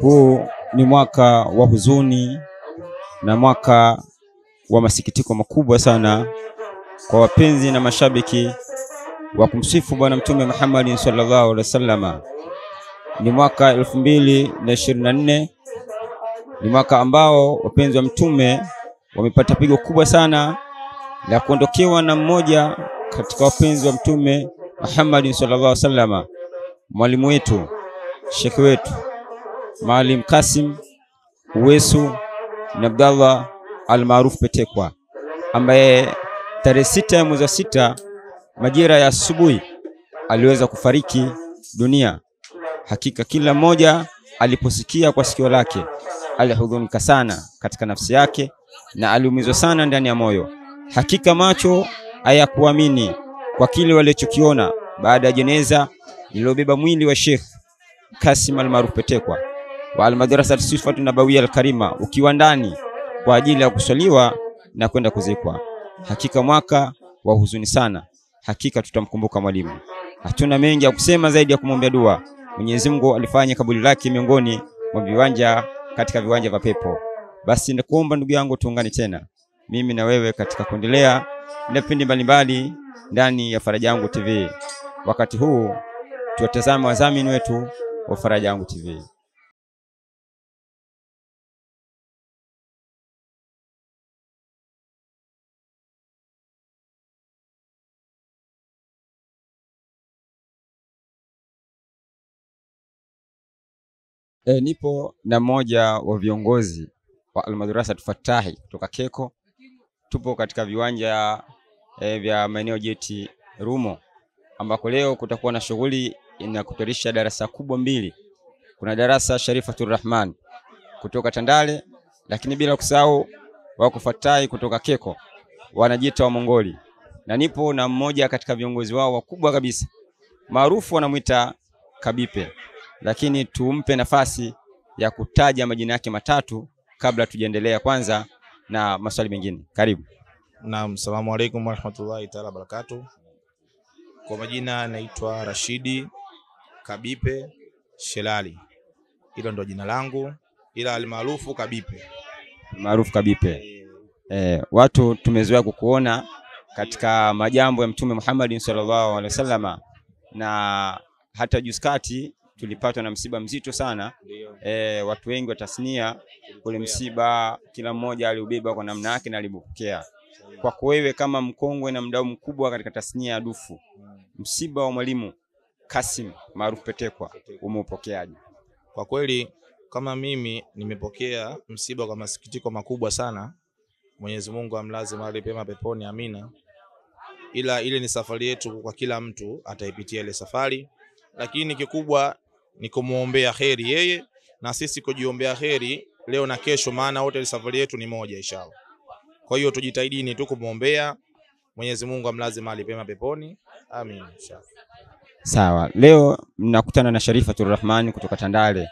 Huu ni mwaka wa huzuni na mwaka wa masikitiko makubwa sana kwa wapenzi na mashabiki wa kumsifu Bwana Mtume Muhammad sallallahu alaihi wasallama. Ni mwaka elfu mbili na ishirini na nne ni mwaka ambao wapenzi wa Mtume wamepata pigo kubwa sana la kuondokewa na mmoja katika wapenzi wa Mtume Muhammad sallallahu alaihi wasallama, mwalimu wetu, shekhi wetu Maalim Kasim Uwesu na Abdallah almaarufu Petekwa, ambaye tarehe sita ya mwezi wa sita majira ya asubuhi aliweza kufariki dunia. Hakika kila mmoja aliposikia kwa sikio lake alihuzunika sana katika nafsi yake na aliumizwa sana ndani ya moyo. Hakika macho hayakuamini kwa kile walichokiona baada ya jeneza lililobeba mwili wa Sheikh Kasim almaarufu Petekwa wa Almadrasa Sifatu Nabawia Alkarima ukiwa ndani kwa ajili ya kuswaliwa na kwenda kuzikwa. Hakika mwaka wa huzuni sana. Hakika tutamkumbuka mwalimu. Hatuna mengi ya kusema zaidi ya kumwombea dua. Mwenyezi Mungu alifanya kaburi lake miongoni mwa viwanja katika viwanja vya pepo. Basi nakuomba ndugu yangu, tuungane tena mimi na wewe katika kuendelea na vipindi mbalimbali ndani ya Faraja Yangu TV. Wakati huu tuwatazame wadhamini wetu wa Faraja Yangu TV. E, nipo na mmoja wa viongozi wa Almadrasa Tufatahi kutoka Keko. Tupo katika viwanja e, vya maeneo jeti Rumo ambako leo kutakuwa na shughuli inakutarisha darasa kubwa mbili. Kuna darasa Sharifatur Rahman kutoka Tandale, lakini bila kusahau wako Fatahi kutoka Keko, wanajiita wa Mongoli, na nipo na mmoja katika viongozi wao wakubwa kabisa maarufu wanamwita Kabipe lakini tumpe nafasi ya kutaja majina yake matatu kabla tujaendelea kwanza na maswali mengine. Karibu. Naam, salamu alaikum warahmatullahi taala wabarakatuh. Kwa majina naitwa Rashidi Kabipe Shelali, hilo ndo jina langu, ila almaarufu Kabipe. Maarufu Kabipe. Eh, watu tumezoea kukuona katika majambo ya Mtume Muhammad sallallahu alaihi wasallama na hata juskati tulipatwa na msiba mzito sana e, watu wengi wa tasnia ule msiba kila mmoja aliubeba kwa namna yake na alipokea. Kwako wewe kama mkongwe na mdau mkubwa katika tasnia ya dufu, msiba wa mwalimu Kasim maarufu Petekwa umeupokeaje? Kwa kweli kama mimi nimepokea msiba kwa masikitiko makubwa sana. Mwenyezi Mungu amlaze mahali pema peponi, amina. Ila ile ni safari yetu, kwa kila mtu ataipitia ile safari, lakini kikubwa ni kumwombea heri yeye na sisi kujiombea heri leo na kesho, maana wote safari yetu ni moja inshallah. Kwa hiyo tujitahidini tu kumwombea Mwenyezi Mungu amlaze mahali pema peponi, amin inshallah. Sawa, leo mnakutana na Sharifatur Rahman kutoka Tandale.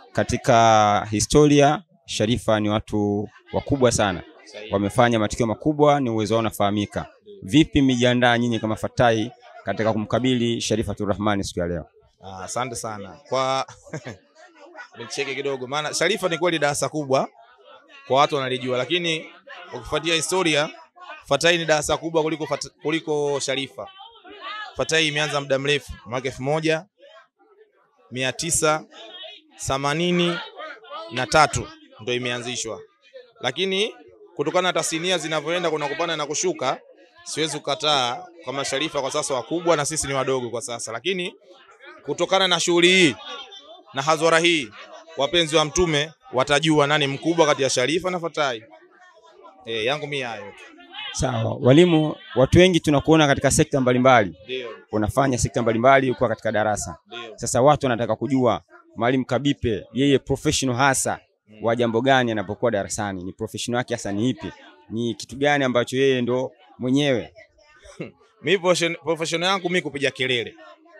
Katika historia Sharifa ni watu wakubwa sana, wamefanya matukio makubwa, ni uwezo wao unafahamika. Vipi mmejiandaa nyinyi kama Fatai katika kumkabili Sharifatur Rahman siku ya leo? Asante ah, sana kwa nicheke kidogo, maana Sharifa ni kweli darasa kubwa kwa watu wanalijua, lakini ukifuatia historia Fatai ni darasa kubwa kuliko, fat, kuliko Sharifa. Fatai imeanza muda mrefu, mwaka elfu moja mia tisa themanini na tatu ndo imeanzishwa, lakini kutokana na tasnia zinavyoenda kuna kupanda na kushuka, siwezi kukataa kama Sharifa kwa sasa wakubwa na sisi ni wadogo kwa sasa, lakini kutokana na shughuli hii na hadhara hii, wapenzi wa Mtume watajua nani mkubwa kati ya Sharifa na Fatai. E, yangu mimi hayo. Sawa, walimu, watu wengi tunakuona katika sekta mbalimbali, Ndio, unafanya sekta mbalimbali, uko katika darasa. ndio. Sasa watu wanataka kujua Mwalimu Kabipe yeye professional hasa wa jambo gani anapokuwa darasani, ni professional yake hasa ni ipi? Ni kitu gani ambacho yeye ndo mwenyewe Mimi profession- professional yangu mimi kupiga kelele.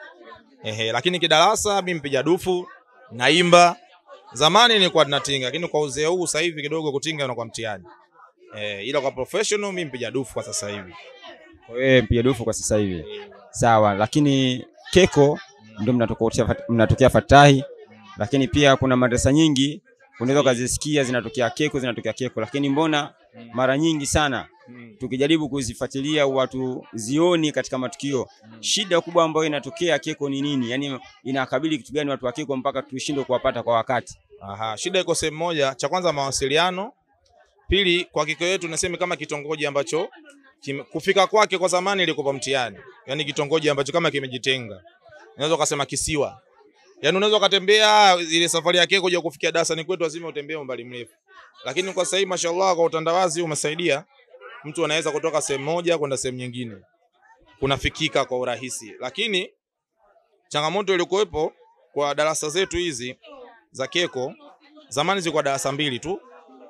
Ehe, lakini kidarasa mimi mpiga dufu, naimba. Zamani nilikuwa ninatinga, lakini kwa uzee huu sasa hivi kidogo kutinga unakuwa mtihani. Eh, ila kwa professional mimi mpiga dufu kwa sasa hivi. kwa wewe mpiga dufu kwa sasa hivi? Sawa, lakini Keko ndo mnatokea mnatokea Fatahi lakini pia kuna madrasa nyingi unaweza ukazisikia zinatokea keko zinatokea keko, lakini mbona mara nyingi sana tukijaribu kuzifuatilia watu zioni katika matukio. Shida kubwa ambayo inatokea keko ni nini? Yani inakabili kitu gani watu wa keko mpaka tushindwe kuwapata kwa wakati? Aha, shida iko sehemu moja. Cha kwanza mawasiliano, pili kwa kiko yetu nasema kama kitongoji ambacho kime, kufika kwake kwa zamani ilikuwa mtihani, yaani kitongoji ambacho kama kimejitenga, unaweza ukasema kisiwa. Yaani unaweza ukatembea ile safari yake kuja kufikia darasani kwetu lazima utembee umbali mrefu, lakini kwa sasa hivi mashallah, kwa utandawazi umesaidia mtu anaweza kutoka sehemu moja kwenda sehemu nyingine, kunafikika kwa urahisi. Lakini changamoto iliyokuwepo kwa darasa zetu hizi za keko, zamani zilikuwa darasa mbili tu,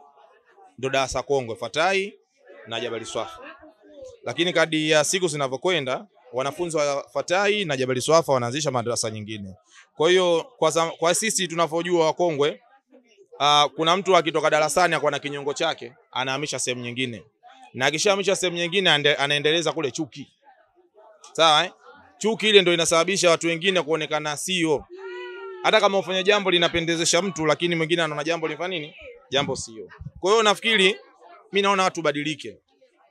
ndio darasa kongwe Fatai na Jabali Swafa, lakini kadi ya siku zinavyokwenda wanafunzi wa Fatai na Jabali Swafa wanaanzisha madarasa nyingine. Kwa hiyo kwa, zam- kwa sisi tunavyojua wakongwe, uh, kuna mtu akitoka darasani akawa na kinyongo chake anahamisha sehemu nyingine, na akishahamisha sehemu nyingine ande- anaendeleza kule chuki, sawa eh? Chuki ile ndio inasababisha watu wengine kuonekana sio, hata kama ufanya jambo linapendezesha mtu, lakini mwingine anaona jambo lifanya nini, jambo sio. Kwa hiyo nafikiri mimi naona watu badilike,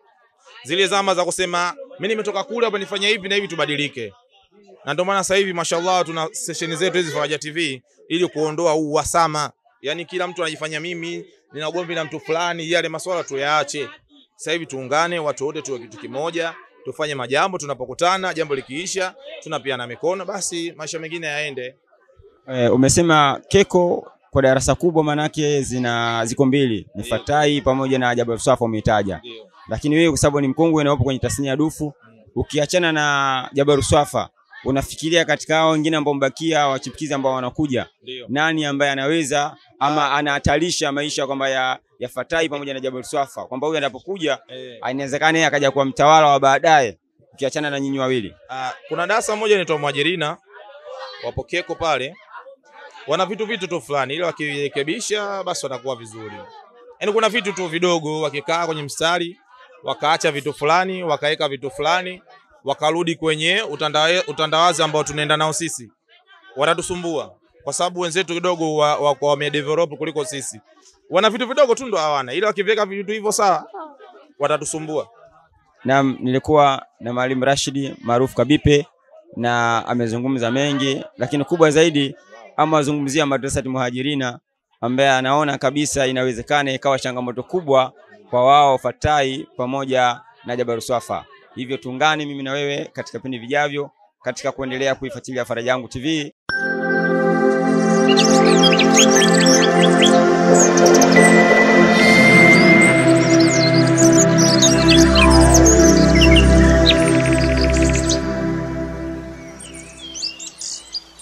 zile zama za kusema mimi nimetoka kule hapa nifanye hivi na hivi, tubadilike. Na ndio maana sasa hivi mashallah tuna sesheni zetu hizi Faraja TV ili kuondoa huu uhasama, yaani kila mtu anajifanya mimi nina ugomvi na mtu fulani, yale maswala tuyaache. Sasa hivi tuungane, watu wote tuwe kitu kimoja, tufanye majambo. Tunapokutana jambo likiisha, tunapiana mikono, basi maisha mengine yaende. E, umesema keko kwa darasa kubwa manake zina ziko mbili ni Ndio. Fatai pamoja na Jabal Swafa umeitaja, Ndio. lakini wewe kwa sababu ni mkongwe na upo kwenye tasnia ya dufu, ukiachana na Jabal Swafa unafikiria katika hao wengine ambao mbakia wachipukizi ambao wanakuja, Ndio. nani ambaye anaweza ama anahatarisha maisha kwamba ya, ya Fatai pamoja na Jabal Swafa kwamba huyu anapokuja Eh. inawezekana yeye akaja kuwa mtawala wa baadaye, ukiachana na nyinyi wawili. Ah, kuna darasa moja inaitwa Mwajirina wapo Keko pale, wana vitu vitu tu fulani, ile wakirekebisha basi watakuwa vizuri. Yaani kuna vitu tu vidogo, wakikaa kwenye mstari wakaacha vitu fulani, wakaweka vitu fulani, wakarudi kwenye utandawe, utandawazi ambao tunaenda nao sisi, watatusumbua kwa sababu wenzetu kidogo wa, wa, wa wamedevelop kuliko sisi. Wana vitu vidogo tu ndo hawana, ila wakiweka vitu hivyo sawa, watatusumbua. Naam, nilikuwa na Mwalimu Rashidi maarufu Kabipe na amezungumza mengi, lakini kubwa zaidi ama azungumzia madrasati muhajirina ambaye anaona kabisa inawezekana ikawa changamoto kubwa kwa wao Fatai pamoja na Jabaru Swafa. Hivyo tuungane mimi na wewe katika vipindi vijavyo katika kuendelea kuifuatilia Faraja Yangu TV.